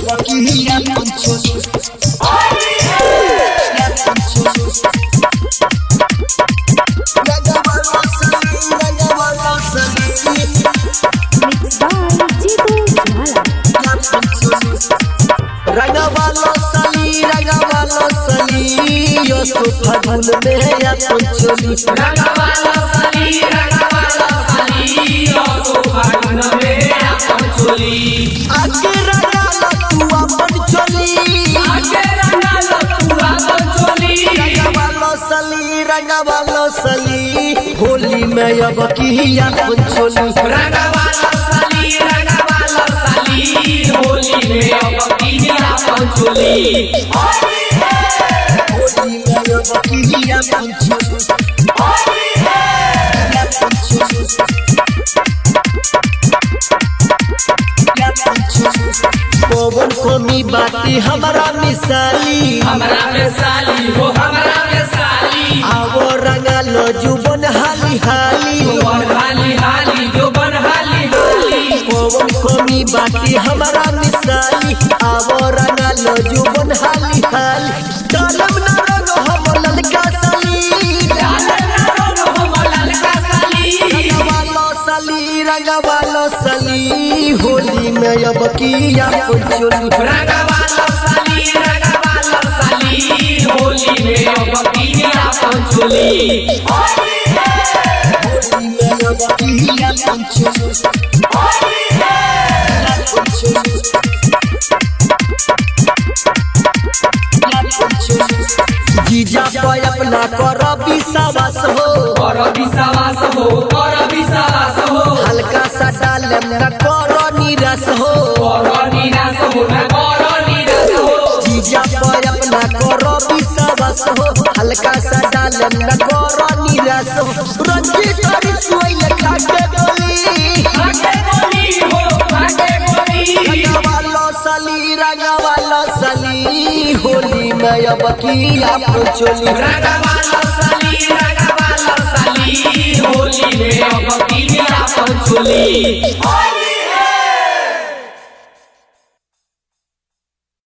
अब की अपन चोली अपन चोली रंगवाला सली रंगवाला सली Mixed by Jitu Jala. रंगवालो सली रंगवालो सली यो सुफगुन में अपन चोली रंगवाला सली रंगवाला सली ओ सुहागन में अपन चोली आगे रंगालो तू अपन चोली आगे रंगालो तू अपन चोली रंगवालो सली रंगवालो सली होली में अब की अपन चोली रंगवाला सली रंगवाला सली होली में अब की अपन चोली होली में अब की अपन चोली अपन चोली अपन चोली पवन कमी बाती हमारा मिसाली हमरा में साली हो हमरा में साली आवो रंगालो जुबन हाली हाली बन हाली हाली जो बन हाली हाली पवन कमी बाती हमारा मिसाली आवो रंगालो जुबन हाली हाली डालम न रंग हम ललका सली डाले ना रंग हो ललका साली रंगवालो सली रंगवालो सली होली में अब की अपन चोली रंगवाला सली रंगवाला सली होली में अब की अपन चोली होली में अब की अपन चोली अपन चोली अपन चोली जीजा पे अपना कर विश्वास हो कर विश्वास हो कर विश्वास हो हल्का सा डालम न करो निराश हो कर निराश हो न कर निराश हो जीजा पे अपना करो विश्वास हो हल्का सा डालम न करो निराश हो रंजीत हरी सोई लखा के बोली आगे बोली हो आगे बोली रंगवालो सली रंगवालो सली होली में अब की आप चोली रंगवाला सली रंगवाला सली होली में अब की अपन चोली